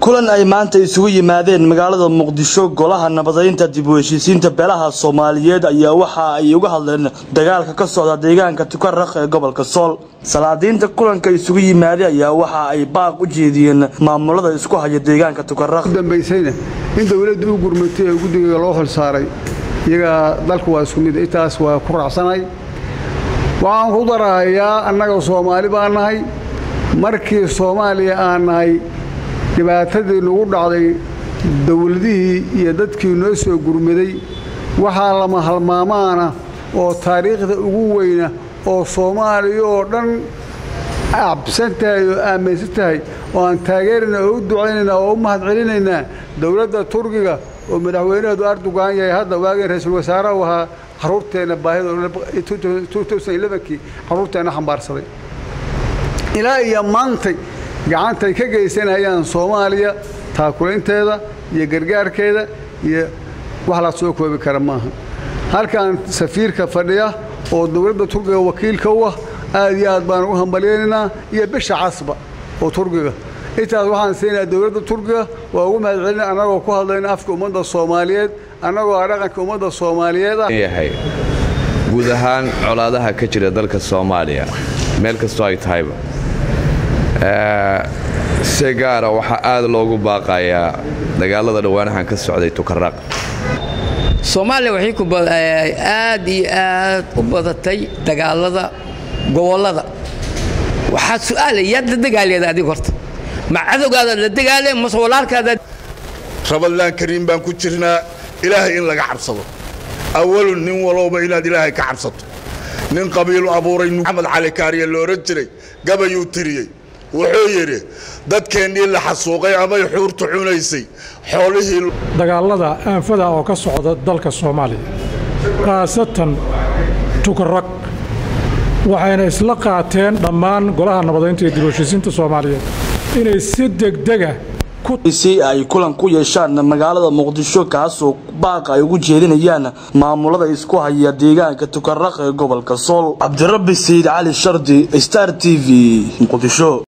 kulan ay maanta isugu yimaadeen magaalada muqdisho golaha nabadaynta dib u heshiisiinta beelaha soomaaliyeed ayaa waxa ay uga hadleen dagaalka ka socda deegaanka tukaraq ee gobolka sool salaadiinta kulanka isugu yimaaday ayaa waxa ay baaq u jeediyeen maamulada isku haya deegaanka tukaraq dambaysayna in dowladda u gurmatay ee guddiga loo xilsaaray iyagaa dalku waa isku mid intaas waa ku raacsanay waxaan ku darahayaa annaga soomaali baa nahay markii soomaaliya aan nahay dhibaatadii nagu dhacday dowladihii iyo dadkii noo soo gurmaday waxaa lama halmaamaana oo taariikhda ugu weyna oo soomaaliya oo dhan cabsan tahay oo aaminsan tahay oo aan taageerayna oo u ducaynaynaa oo u mahadcelinaynaa dowladda turkiga oo madaxweynaheedu erdogan yahay hadda waagii ra-iisul wasaarahu ahaa caruurteenna baahidakii carruurteenna xambaarsaday ilaa iyo maantay gacantay ka geysanayaan soomaaliya taakulaynteeda iyo gargaarkeeda iyo wax la soo koobi kara maaha halkan safiirka fadhiya oo dowladda turkiga wakiilka u ah aad iyo aad baan ugu hambalyaynaynaa iyo bisha casba oo turkiga intaas waxaan siinayaa dowladda turkiga waa ugu mahadcelina annagoo ku hadlayna afka ummadda soomaaliyeed annagoo ah dhaqanka ummadda soomaaliyeed ah yahay guud ahaan colaadaha ka jira dalka soomaaliya meel kastoo ay tahayba si gaara waxaa aad loogu baaqayaa dagaalada dhowaanahan ka socday tukaraq soomaaliya waxay aad iyo aad u badatay dagaalada gobollada waxaa su'aalay yaad la dagaaleeda adig horta ma cadowgaadaad la dagaale mase walaalkaadaad rabadlaan kariim baan ku jirnaa ilaahay in laga cabsado awalun nin walowba inaad ilaahay ka cabsato nin qabiilu abuuray maxamed cali kaariye la odhan jiray gabayuu tiriyey wuxuu yidhi dadkeennii la xasuuqay amay xuurtu cunaysay xoolihii dagaallada aanfada oo ka socda dalka soomaaliya khaasatan tukarag waxayna isla qaateen dhammaan golaha nabadaynta iyo dib heshiisiinta soomaaliyeed inay si degdega si ay kulan ku yeeshaan magaalada muqdisho kaasoo baaq ay ugu jeedinayaan maamulada isku haya deegaanka tukaraq ee gobolka sool cabdirabbi sayid cali shardi star t v muqdisho